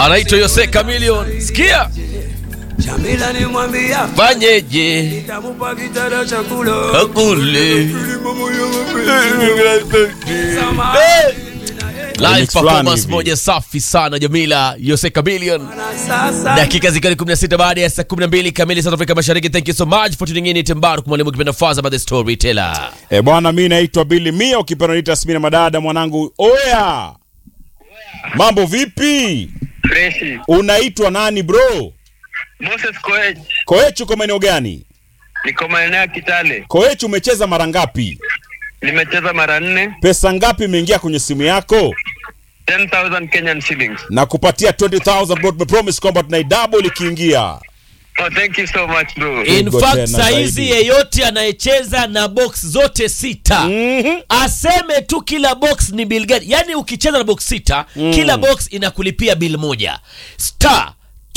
anaitwa Yose Chameleone. Sikia Jamila nimwambia fanyeje nitamupa kitanda cha kula. kakule Sama- live Mix performance fulani hivi. moja safi sana Jamila Yose Chameleone. na sasa dakika zikiwa ni 16 baada ya saa 12 kamili South Africa Mashariki. Thank you so much for tuning in. It's Mbaruk mwalimu kipenda Faza by the storyteller. E bwana, mi naitwa Billy Mia, ukipenda niita Smina Madada mwanangu. Oya, mambo vipi? Freshi. Unaitwa nani bro? Moses Koech. Koechu, uko maeneo gani? Niko maeneo ya Kitale. Koechu, umecheza mara ngapi? Nimecheza mara nne. Pesa ngapi imeingia kwenye simu yako? 10,000 Kenyan shillings. Na kupatia 20000 bro, tumepromise kwamba tunaidouble ikiingia. Oh, thank you so much bro. In Pigo fact tena saizi zaidi. yeyote anayecheza na box zote sita Mhm. aseme tu kila box ni bill gani. Yani ukicheza na box sita kila box inakulipia bill moja. Star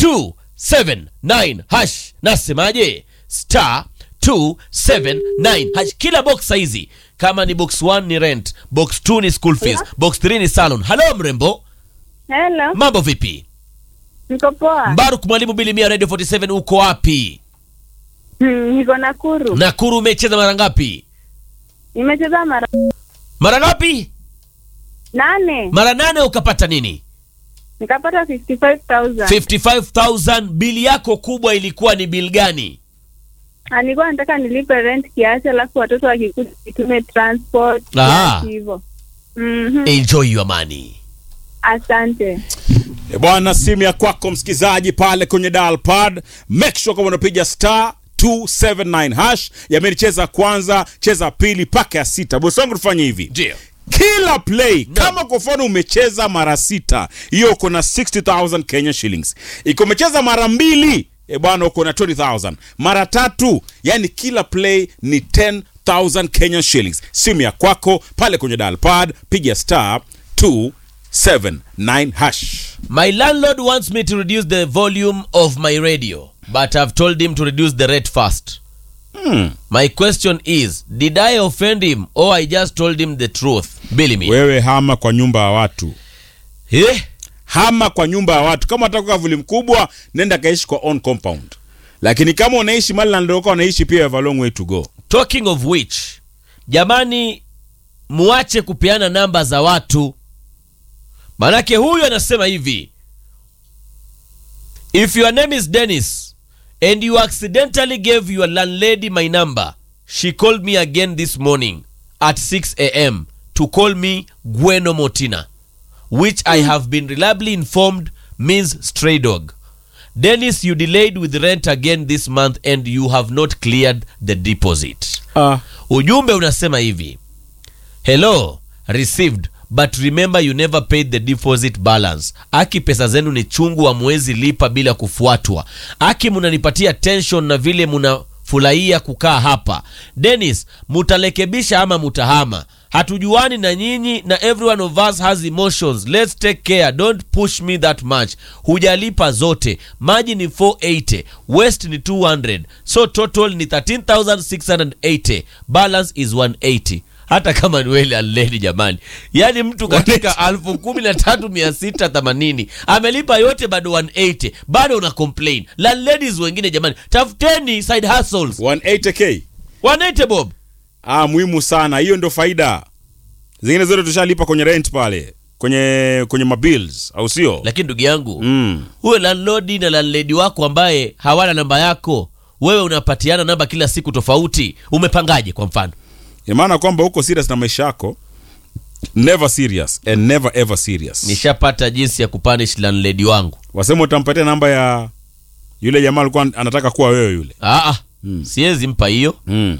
279 hash. Nasemaje? Star 279 hash. Kila box saizi kama ni box 1 ni rent, box 2 ni school fees, box 3 ni salon. Hello mrembo, Hello, mambo vipi? niko poa. Mbaruk mwalimu Bilimia Radio 47 uko wapi? Hmm, niko Nakuru. Nakuru umecheza mara ngapi? Nimecheza mara Mara ngapi? nane Mara nane ukapata nini? nikapata 55,000. 55000 bili yako kubwa ilikuwa ni bili gani? Ah, Nilikuwa nataka nilipe rent kiasi, alafu watoto wakikuja nitume transport Ah. kiasi hivyo. Mhm. Enjoy your money. Asante. E bwana, simu ya kwako msikizaji pale kwenye dial pad, make sure kama unapiga star 279 hash. Yameni, cheza kwanza, cheza pili mpaka ya sita. Bosi wangu, tufanye hivi Ndio. kila play kama kwa mfano umecheza mara sita, hiyo uko na 60000 Kenya shillings. Iko umecheza mara mbili, e bwana, uko na 20000 mara tatu, yani kila play ni 10000 Kenya shillings. Simu ya kwako pale kwenye dial pad, piga star 279 hash. My landlord wants me to reduce the volume of my radio, but I've told him to reduce the rate first. Hmm. My question is, did I offend him or I just told him the truth? Billy me. Wewe hama kwa nyumba ya watu, Eh? hama kwa nyumba ya watu. Kama unataka kavuli mkubwa, nenda kaishi kwa own compound, lakini kama unaishi mali na ndio unaishi pia, you have a long way to go. Talking of which, jamani, muache kupeana namba za watu, manake huyu anasema hivi, if your name is Dennis and you accidentally gave your landlady my number, she called me again this morning at 6 a.m. to call me Gweno Motina, which I have been reliably informed means stray dog. Dennis, you delayed with rent again this month and you have not cleared the deposit. Ah. Ujumbe unasema hivi, hello received but remember you never paid the deposit balance. Aki, pesa zenu ni chungu, wa mwezi lipa bila kufuatwa. Aki, munanipatia tension na vile munafurahia kukaa hapa. Dennis, mutalekebisha ama mutahama? Hatujuani na nyinyi na every one of us has emotions. Let's take care. Don't push me that much. Hujalipa zote. Maji ni 480, West ni 200. So total ni 13680. Balance is 180. Hata kama ni wele aleni jamani, yaani mtu katika alfu kumi na tatu mia sita themanini amelipa yote, bado 180, bado una complain. Landladies wengine jamani, tafuteni side hustles. 180k 180 bob ah, muhimu sana hiyo, ndo faida. Zingine zote tushalipa kwenye rent pale kwenye kwenye mabills, au sio? lakini ndugu yangu Mm. huyo landlord na landlady wako ambaye hawana namba yako, wewe unapatiana namba kila siku tofauti, umepangaje? Kwa mfano Ina maana kwamba uko serious na maisha yako, never serious and never ever serious. nishapata jinsi ya kupanish landlady wangu. Wasema utampatia namba ya yule jamaa alikuwa anataka kuwa wewe yule. Aa, siwezi mpa hiyo Mm.